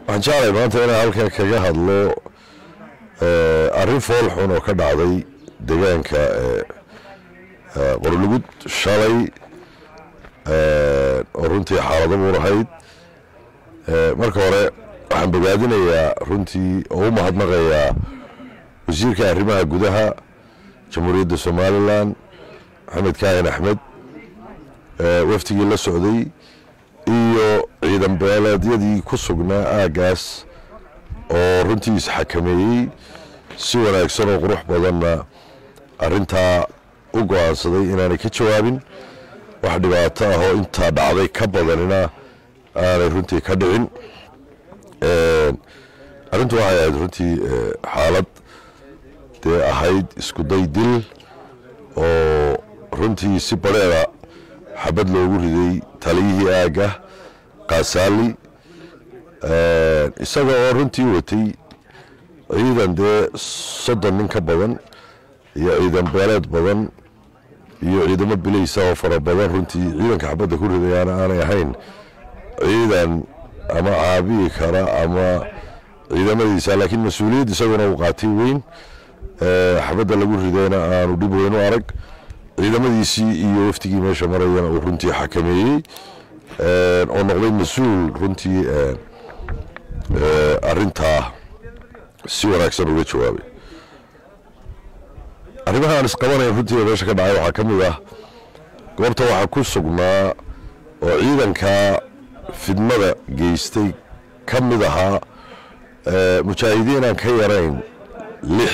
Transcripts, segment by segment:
waxaan jeclay maanta inaan halkan kaga hadlo arrin fool xun oo ka dhacday deegaanka qorlugud shalay oo runtii xaalado muun ahayd marka hore waxaan bogaadinayaa runtii oo u mahadnaqayaa wasiirka arrimaha gudaha jamhuuriyadda somalilan maxamed kaahin axmed waftigii la socday iyo ciidan beeleedyadii ku sugnaa aaggaas oo runtii isxakameeyey si wanaagsan oo qurux badanna arrintaa u go-aansaday inaanay ka jawaabin wax dhibaato ah oo intaa dhacday ka badanina aanay runtii ka dhicin arrintu waxay ahayd runtii xaalad dee ahayd iskuday dil oo runtii si badheeda xabad loogu riday taliyihii aagga kaasaali isaga oo runtii watay ciidan dee soddon nin ka badan iyo ciidan beeleed badan iyo ciidamo bilaysa oo fara badan runtii ciidanka xabadda ku ridayaana aanay ahayn ciidan ama caabiyi kara ama ciidamadiisa laakiin mas-uuliyad isaguna uu qaatay weyn xabadda lagu ridayna aanu dhib weyn u arag ciidamadiisii iyo waftigii meesha marayana uu runtii xakameeyey oo noqday mas-uul runtii arintaa si wanaagsan uga jawaabay arrimaha aan isqabanayn runtii meesha ka dhacay waxaa ka mid ah goobta waxaa ku sugnaa oo ciidanka fidmada geystay ka mid ahaa mujaahidiin aan ka yarayn lix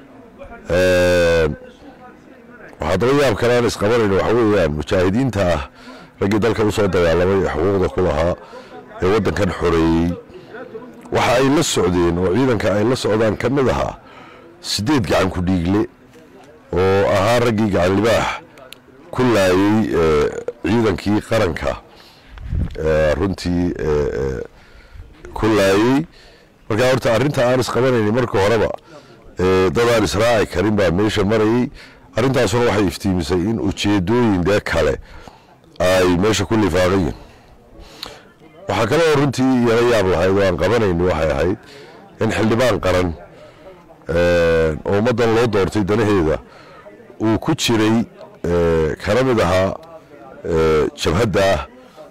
waxaa daba yaab kale aan isqabanayn waxa weeyaan mujaahidiinta ah raggii dalka usoo dagaalamay ee xuquuqda ku lahaa ee waddankan xoreeyey waxa ay la socdeen oo ciidanka ay la socdaan ka mid ahaa siddeed gacan ku dhiigle oo ahaa raggii gacan libaax ku laayey ciidankii qaranka runtii ku laayey markaa horta arrinta aan isqabanayni marka horeba dad aan israaci karin baa meesha marayey arrintaasuna waxay iftiimisay in ujeedooyin dee kale ay meesha ku lifaaqayiin waxaa kale oo runtii iyala yaab lahayd oo aan qabanayni waxay ahayd in xildhibaan qaran oo ummaddan loo doortay danaheeda uu ku jiray kana mid ahaa jabhadda ah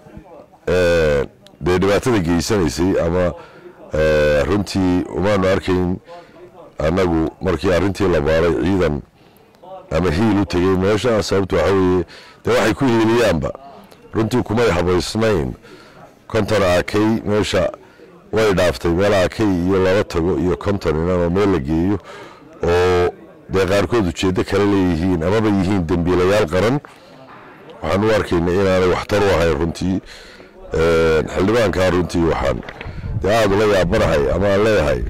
dee dhibaatada geysanaysay ama runtii umaanu arkayn annagu markii arrintii la baaray ciidan ama hiil u tegey meesha sababta waxa weeye dee waxay ku hiiliyaanba runtii kumay habaysnayn konton akay meesha way dhaaftay meel akay iyo laba tago iyo konton inanoo meel la geeyo oo dee qaarkood ujeeddo kale leeyihiin amaba yihiin dembiilayaal qaran waxaan u arkayna inaanay waxtar u ahayn runtii xildhibaankaa runtii waxaan dee aada ula yaabanahay ama aan leeyahay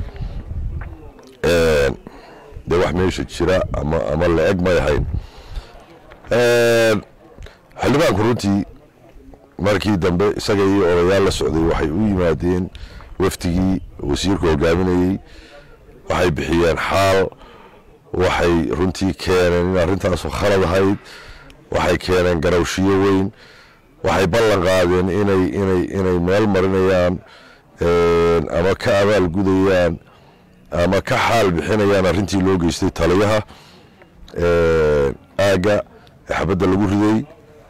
dee wax meesha jira ama ama la-eg may ahayn xildhibaanku runtii markii dambe isaga iyo odayaal la socday waxay u yimaadeen wafdigii wasiirku hogaaminayey waxay bixiyeen xaal waxay runtii keeneen in arrintaasu khalad ahayd waxay keeneen garawshiyo weyn waxay ballan qaadeen inay inay inay meel marinayaan ama ka abaal gudayaan ama ka xaal bixinayaan arrintii loo geystay taliyaha aagga ee xabadda lagu riday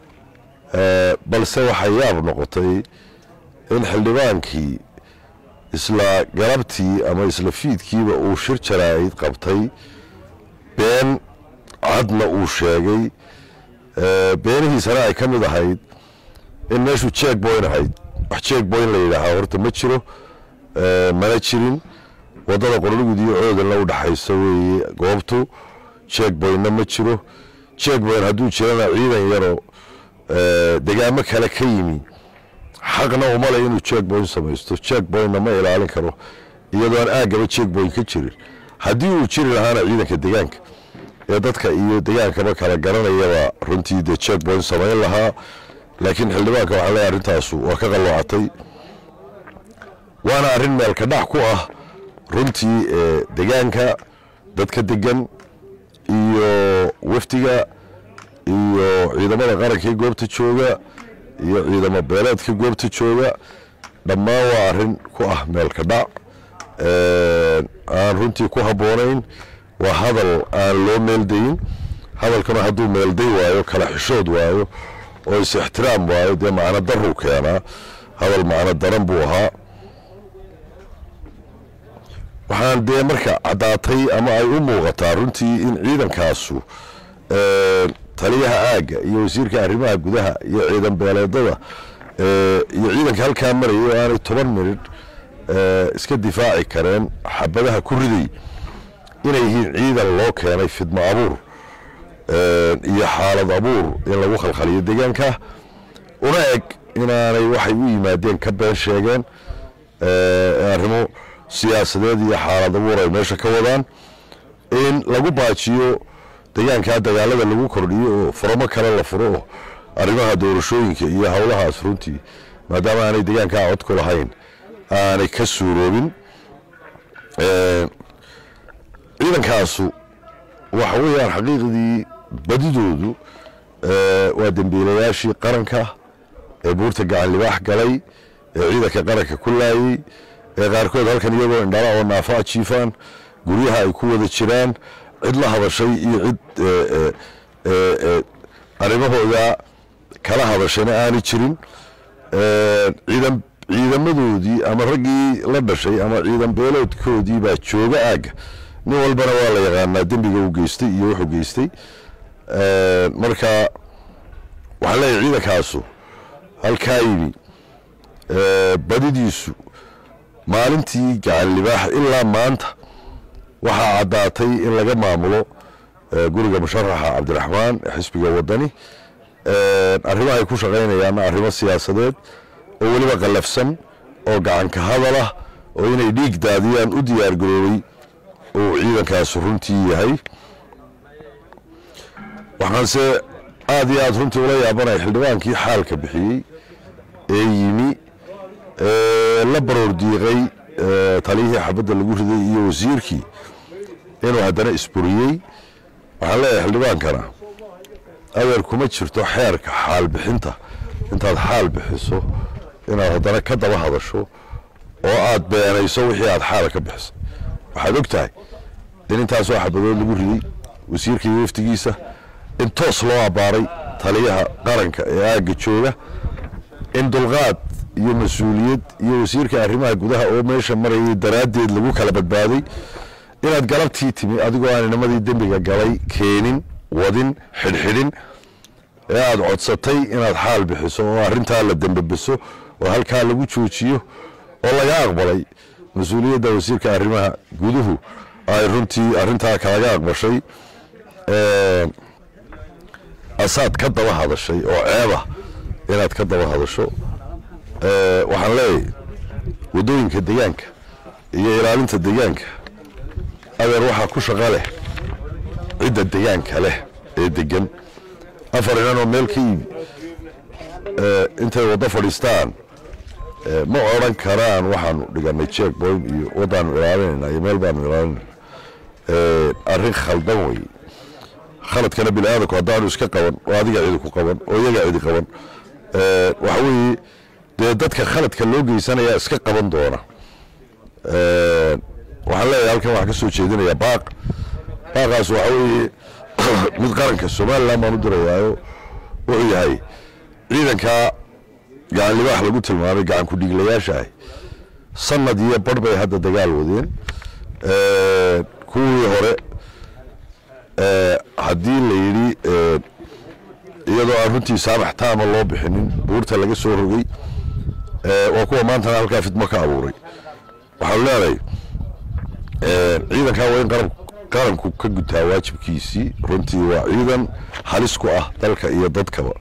balse waxay yaab noqotay in xildhibaankii isla galabtii ama isla fiidkiiba uu shir jaraa'id qabtay been cadna uu sheegay beenihiisana ay ka mid ahayd in meeshuu jeeg boyn ahayd wax jeeg boyn la yidhaahaa horta ma jiro mana jirin waddada qorlugud iyo coodanla u dhaxaysa weeye goobtu jeeg boynna ma jiro jeeg boyn hadduu jirana ciidan yaroo degaamo kale ka yimi xaqna uma le inuu jeeg boyn samaysto jeeg boynna ma ilaalin karo iyadoo aan aaggaba jeeg boyn ka jirin haddii uu jiri lahaana ciidanka degaanka ee dadka iyo degaankaba kala garanayaba runtii dee jeeg boyn samayn lahaa laakiin xildhibaanka waxaa leeyahay arrintaasu waa ka qalloocatay waana arrin meelka dhac ku ah runtii degaanka dadka degan iyo wafdiga iyo ciidamada qaranka ee goobta jooga iyo ciidamo beeleedka goobta jooga dhammaan waa arrin ku ah meelka dhac aan runtii ku habboonayn waa hadal aan loo meeldayin hadalkana hadduu meelday waayo kala xishood waayo oo is ixtiraam waayo dee macno daruu keenaa hadal macno daran buu ahaa waxaan dee marka caddaatay ama ay u muuqataa runtii in ciidankaasu taliyaha aagga iyo wasiirka arrimaha gudaha iyo ciidan beeleedada iyo ciidanka halkaa maraya oo aanay toban minidh iska difaaci kareen xabadaha ku riday inay yihiin ciidan loo keenay fidmo abuur iyo xaalad abuur in lagu khalkhaliyo deegaanka una eg inaanay waxay u yimaadeen ka been sheegeen arrimo siyaasadeed iyo xaalad abuur ay meesha ka wadaan in lagu baajiyo deegaankaa dagaalada lagu kordhiyo oo furamo kale la furo oo arrimaha doorashooyinka iyo howlahaas runtii maadaama aanay deegaankaa cod ku lahayn aanay ka suuroobin ciidankaasu waxa weeyaan xaqiiqdii badidoodu waa dembiilayaashii qaranka ee buurta gacan libaax galay ee ciidanka qaranka ku laayey ee qaarkood halkan iyagoo indhala oo naafa jiifaan guryaha ay ku wada jiraan cid la hadashay iyo cid arrimahooda kala hadashayna aanay jirin ciidan ciidamadoodii ama raggii la dhashay ama ciidan beeloodkoodii baa jooga aagga nin walbana waa la yaqaanaa dembiga uu geystay iyo wuxuu geystay marka waxaan leeyahay ciidankaasu halkaa yimi badidiisu maalintii gacan libaax ilaa maanta waxaa caddaatay in laga maamulo guriga musharaxa cabdiraxmaan ee xisbiga wadani arrimo ay ku shaqaynayaanna arrimo siyaasadeed oo weliba qallafsan oo gacanka hadal ah oo inay dhiig daadiyaan u diyaar garoobay uu ciidankaasu runtii yahay waxaanse aada iyo aada runtii ula yaabanaya xildhibaankii xaalka bixiyey ee yimi la baroor diiqay taliyihii xabadda lagu riday iyo wasiirkii inuu haddana isburiyey waxaan leeyahay xildhibaankana adeer kuma jirto xeerka xaal bixinta intaad xaal bixiso inaad haddana ka daba hadasho oo aad beenayso wixii aad xaala ka bixisay waxaad og tahay in intaasoo xabadood lagu riday wasiirka iyo waftigiisa in toos loo abbaaray taliyaha qaranka ee aagga jooga in dulqaad iyo mas-uuliyad iyo wasiirka arrimaha gudaha oo meesha marayay daraaddeed lagu kala badbaaday inaad galabtii timi adigoo aan inamadii dembiga galay keenin wadin xidhxidhin ee aada codsatay inaad xaal bixiso oo arrintaa la dembebiso oo halkaa lagu joojiyo oo laga aqbalay mas-uuliyadda wasiirka arrimaha guduhu ay runtii arrintaa kalaga aqbashay asaad ka daba hadashay oo ceeba inaad ka daba hadasho waxaan leeyahay waddooyinka deegaanka iyo ilaalinta deegaanka adeer waxaa ku shaqa leh cidda deegaanka leh ee degan afar inan oo meel ka yimi intay waddo fadhiistaan ma odran karaan waxaanu dhiganay jeek boyn iyo waddaanu ilaalinayna iyo meel baanu ilaalinayna arrin khaldan wey khaladkana bini aadamku haddaanu iska qaban oo adiga cidi ku qaban oo iyaga cidi qaban waxa weeye dee dadka khaladka loo geysanayaa iska qaban doona waxaan leeyahay halkan waxaan ka soo jeedinayaa baaq baaqaas waxa weeye mid qaranka somalilan baan u dirayaayo wuxuu yahay ciidankaa gacan libaax lagu tilmaamay gacan ku-dhiiglayaasha ah sanad iyo barh bay hadda dagaal wadeen kuwii hore haddii la yidhi iyadoo aan runtii saamax taama loo bixinin buurta laga soo rogay waa kuwa maantana halkaa fidmo ka abuuray waxaanu leenahay ciidankaa waa in qarab qaranku ka gutaa waajibkiisii runtii waa ciidan halis ku ah dalka iyo dadkaba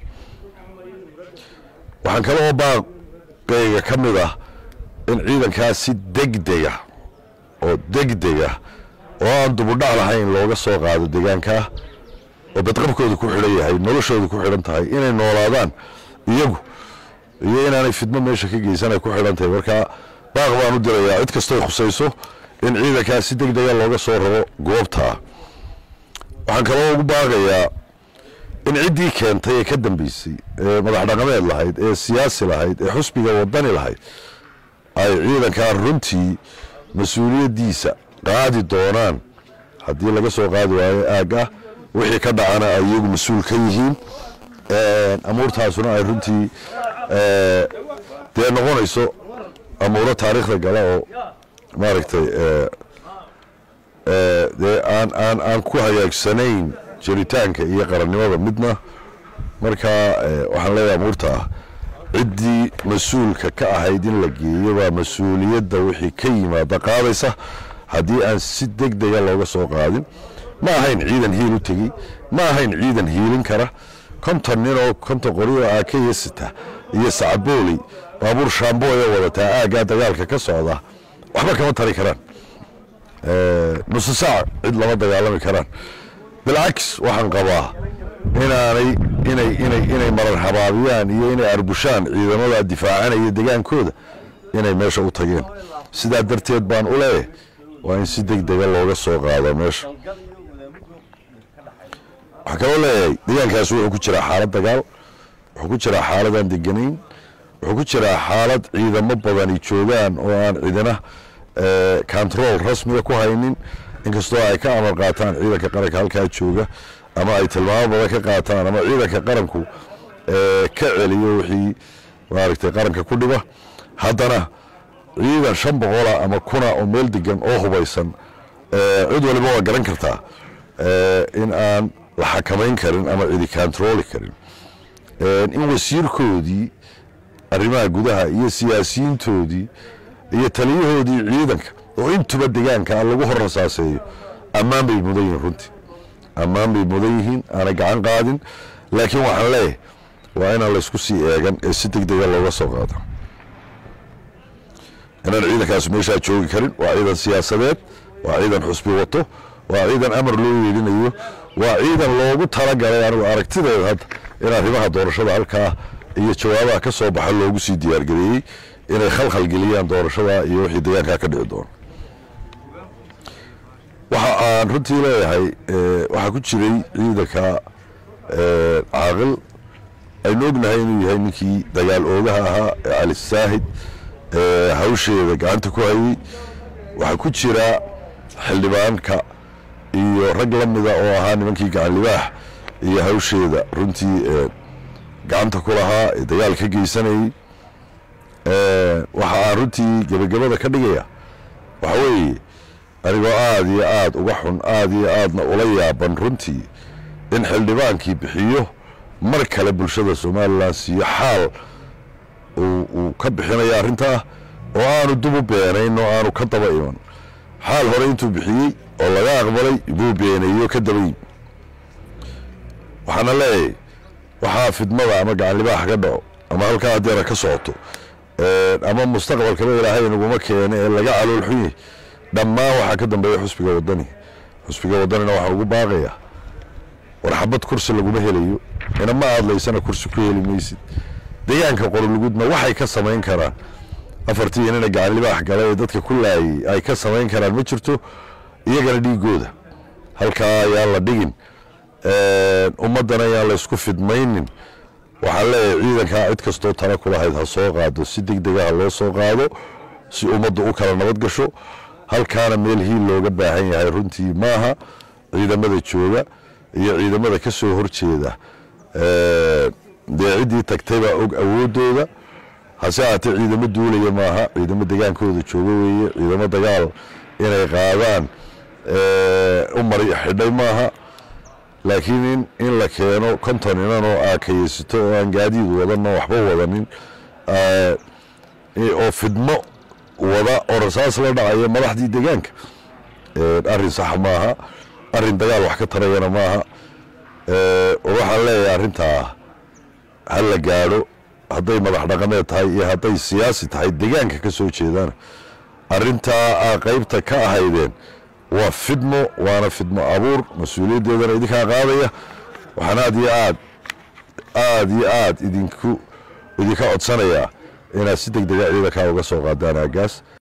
waxaan kale oo baaqeyga ka mid ah in ciidankaa si degdega oo degdega oo aan dubudhac lahayn looga soo qaado deegaankaa oo badqabkooda ku xidhan yahay noloshooda ku xidhan tahay inay noolaadaan iyagu iyo inaanay fidmo meesha ka geysan ay ku xidhan tahay marka baaq baan u dirayaa cid kastoy khusayso in ciidankaa si deg dega looga soo raro goobtaa waxaan kaloo ugu baaqayaa in ciddii keentay ee ka dambeysay ee madax dhaqameed lahayd ee siyaasi lahayd ee xusbiga wadani lahayd ay ciidankan runtii mas-uuliyaddiisa qaadi doonaan haddii laga soo qaadi waayo aagga wixii ka dhacana ay iyagu mas-uul ka yihiin amuurtaasuna ay runtii dee noqonayso amuuro taariikhda gala oo maaragtay dee aan aan aan ku hagaagsanayn jiritaanka iyo qarannimada midna marka waxaan leeyahay amuurta ah ciddii mas-uulka ka ahayd in la geeyo baa mas-uuliyadda wixii ka yimaada qaadaysa haddii aan si deg dega looga soo qaadin ma ahayn ciidan hiil u tegey ma ahayn ciidan hiilin kara konton nin oo konton qorioo aakaya sita iyo sacabooley baabuur shaambooya wadataa aaggaa dagaalka ka socda waxba kama tari karaan nusu saac cid lama dagaalami karaan bilcaks waxaan qabaa inaanay inay inay inay marar habaabiyaan iyo inay arbushaan ciidamada difaacanaya degaankooda inay meesha u tageen sidaa darteed baan u leeyahay waa in si deg dega looga soo qaado meesha waxaa kaloo leeyahay degaankaas wuxuu ku jiraa xaalad dagaal wuxuu ku jiraa xaaladaan deganayn wuxuu ku jiraa xaalad ciidamo badani joogaan oo aan cidina control rasmiga ku haynin inkastoo ay ka amar qaataan ciidanka qaranka halkaa jooga ama ay tilmaamo badan ka qaataan ama ciidanka qaranku ka celiyo wixii maaragtay qaranka ku dhiba haddana ciidan shan boqola ama kuna oo meel degan oo hubaysan cid waliba waa garan kartaa in aan la xakamayn karin ama cidi controli karin in wasiirkoodii arrimaha gudaha iyo siyaasiyiintoodii iyo taliyahoodii ciidanka oo intuba degaanka lagu hor rasaaseeyo ammaan bay mudan yihiin runtii ammaan bay mudan yihiin aana gacan qaadin laakiin waxaan leeyahay waa inaan laysku sii eegan ee si deg dega looga soo qaado inaan ciidankaas meeshaa joogi karin waa ciidan siyaasadeed waa ciidan xusbi wato waa ciidan amar loo yeelinayo waa ciidan loogu talagalay anigu aragtideeda hadda in arrimaha doorashada halkaa iyo jawaabaha ka soo baxa loogu sii diyaargareeyey inay khalkhal geliyaan doorashada iyo wixii deegaankaa ka dhici doono waxa aan runtii leeyahay waxaa ku jiray ciidanka caaqil aynu ognahay inuu yahay ninkii dagaal oogaha ahaa ee cali saahid hawsheeda gacanta ku hayey waxaa ku jira xildhibaanka iyo rag la mida oo ahaa nimankii gacan libaax iyo hawsheeda runtii gacanta ku lahaa ee dagaal ka geysanayey waxa aan runtii gebagabada ka dhigaya waxa weeye anigoo aada iyo aada uga xun aada iyo aadna ula yaaban runtii in xildhibaankii bixiyo mar kale bulshada somalilan siiyo xaal uu ka bixinayo arrintaa oo aanu dub u beenayn oo aanu ka daba iman xaal hore intuu bixiyey oo laga aqbalay buu beenayo ka daba yimi waxaana leeyahay waxaa fidmada ama gacanlibaax ka dhaco ama halkaa haddeena ka socoto ama mustaqbalkaba ilaahay naguma keene ee laga calool xun yahay dhammaan waxaa ka dambeeya xusbiga wadani xusbiga wadanina waxaan ugu baaqayaa war xabad kursi laguma helayo inama aadlaysana kursi ku heli maysid deegaanka qorolugudna waxay ka samayn karaan afartii inana gacanlibaax gala ee dadka ku laayay ay ka samayn karaan ma jirto iyagana dhiigooda halkaa ayaan la dhigin ummaddana ayaan laysku fidmaynin waxaan leeyahay ciidankaa cid kastoo tala kulahayd ha soo qaado si deg dega ha loo soo qaado si ummaddu u kala nabad gasho halkaana meel hiil looga baahan yahay runtii maaha ciidamada jooga iyo ciidamada ka soo horjeeda dee ciddii tagtay baa og awoodooda hase ahaatee ciidamo duulaya maaha ciidamo degaankooda jooga weeye ciidamo dagaal inay qaadaan u mari xidhay maaha laakiin in in la keeno konton inan oo aakayeysito oo aan gaadiid wadanno waxba wadanin oo fidmo wada oo rasaas la dhacaya madaxdii degaanka arrin sax maaha arrin dagaal wax ka tarayana maaha waxaan leeyahay arrintaa ha la gaadho hadday madax dhaqameed tahay iyo hadday siyaasi tahay degaanka ka soo jeedaan arrintaa aa qaybta ka ahaydeen waa fidmo waana fidmo abuur mas-uuliyaddeedana idinkaa qaadaya waxaan aad iyo aad aada iyo aad idinku idinka codsanayaa inaad si deg dega ciidankaa uga soo qaadaan aagaas